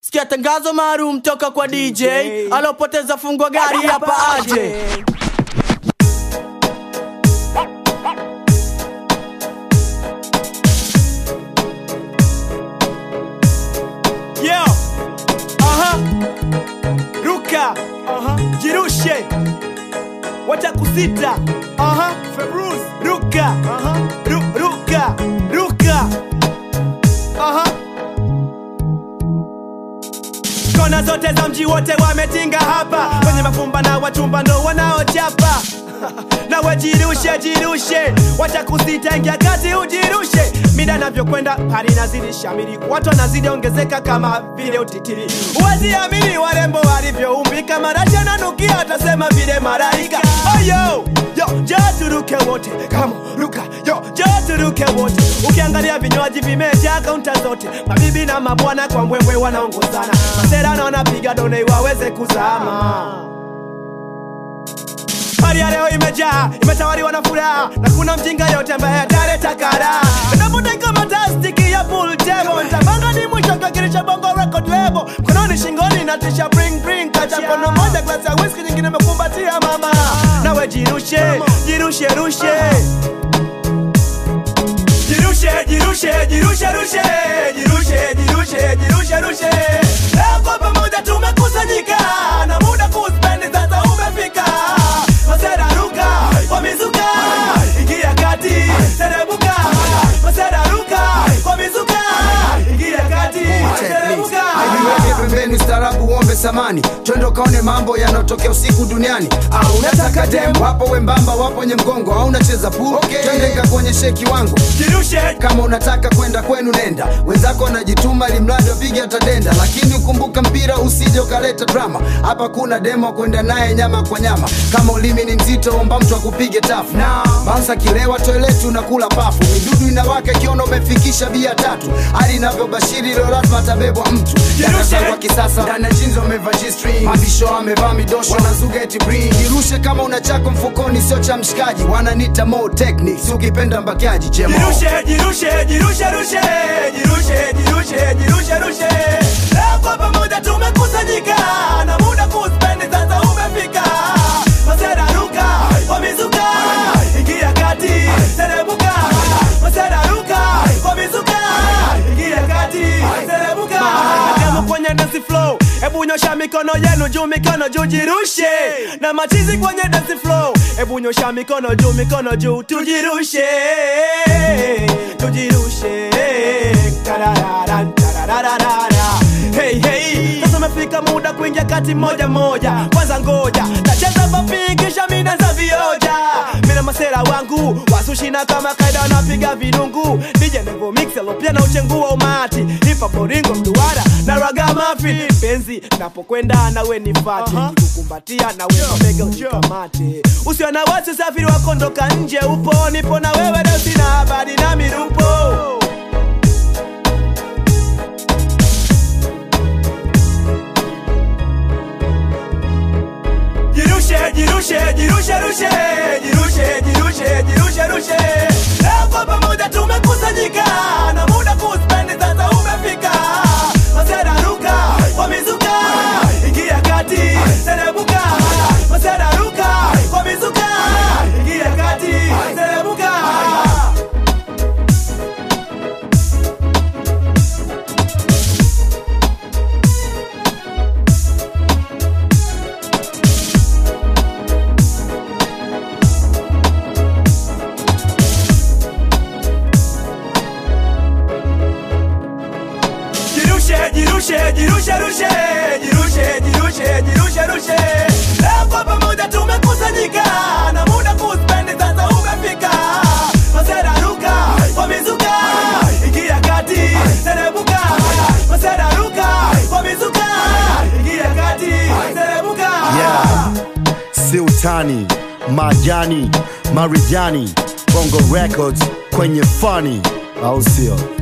Sikia tangazo maalum toka kwa DJ alopoteza fungo gari hapa aje. Yo. Aha. Ruka. Aha. Jirushe. Wacha kusita. Aha. Februz. Ruka. Aha. Ru ruka. Ruka. Aha. Kona zote za mji wote wametinga hapa, kwenye mafumba na wachumba ndo wanaochapa na wajirushe jirushe, wacha kusita, ingia kati ujirushe. Mida navyokwenda hali inazidi shamiri, watu wanazidi ongezeka kama vile utitiri. Huwezi amini warembo walivyoumbika, marashi ananukia, atasema vile malaika. Oh yo yo, njoo turuke wote, kama ruka yo, njoo turuke wote. Ukiangalia vinywaji vimejaa kaunta zote, mabibi na mabwana kwa mbwembwe wanaongozana, masera na wanapiga done waweze kuzama. Hali ya leo imejaa, imetawaliwa na furaha na kuna mjinga yote ambaye ataleta kara. Napoteka matastiki ya pool table, nitapanga ni mwisho kakirisha bongo record label. Mkononi shingoni na tisha bring bring, kacha mkono moja glasi ya whisky, nyingine imekumbatia mama. Nawe jirushe, jirushe rushe. Jirushe, jirushe, jirushe, rushe. Jirushe, jirushe, jirushe, rushe. Leo kwa pamoja tumekusanyika na muda kuspendi sasa umefika. Masera ruka, wamezuka. Ingia kati, teremuka. Masera ruka, wamezuka. Ingia kati, teremuka. Aiweke pembeni ustaarabu uombe samani twende ukaone mambo yanayotokea usiku duniani au unataka dem wapo wembamba wapo nye mgongo au unacheza pool okay. twende kakuonyeshe kiwango Jirushe, kama unataka kwenda kwenu nenda wenzako wanajituma limradi wapige atadenda lakini ukumbuka mpira usije ukaleta drama hapa kuna demo kwenda naye nyama kwa nyama kama ulimi ni mzito omba mtu akupige tafu bansa kilewa toileti unakula pafu midudu inawaka ikiona umefikisha bia tatu hali inavyobashiri leo lazima atabebwa mtu Darasa kwa kisasa ndani ya jeans wamevaa G-string mabisho wamevaa midosho wanazuga eti bring jirushe kama una chako mfukoni sio cha mshikaji wananita more techniques ukipenda mbakiaji jemo Jirushe, jirushe, jirushe, rushe. Jirushe, jirushe, jirushe, rushe. Leo kwa pamoja tumekusanyika na muda kuspendi sasa umefika. Masera ruka, wamezuka. Ingia kati, teremuka. Masera ruka, wamezuka. Ingia kati, teremuka. Kama kwenye dance flow, hebu nyosha mikono yenu juu, mikono juu, jirushe. Na machizi kwenye dance flow, hebu nyosha mikono juu, mikono juu, tujirushe, tujirushe. Tarararan, tarararara. Hey, hey. Sasa umefika muda kuingia kati moja moja, kwanza ngoja tacheza papi kisha mina za vioja, mina masera wangu wasushina kama kaida wanapiga vidungu, DJ Nevo Mix alopia na uchengua umati, hip hop boringo mduara na raga mafi, penzi napokwenda nawe nifate, kukumbatia nawe mabega unikamate, usio na wasi usafiri wakondoka nje upo, nipo na wewe leo sina habari na mirupo Jirushe, jirushe, jirushe, rushe. Jirushe, jirushe, jirushe, rushe. Leo kwa pamoja tumekusanyika na muda kuspendi sasa umefika. Masera ruka, wamezuka. Ingia kati, teremuka. Masera ruka, wamezuka. Ingia kati, teremuka. Jirushe, jirushe, jirushe, rushe. Jirushe, jirushe, jirushe, rushe. Leo kwa pamoja tumekusanyika na muda kuspendi sasa umefika. Masera ruka, wamezuka. Ingia kati, teremuka. Masera ruka, wamezuka. Ingia kati, teremuka. Yeah. Sultani, Majani, Marijani, Bongo Records kwenye funny, au sio?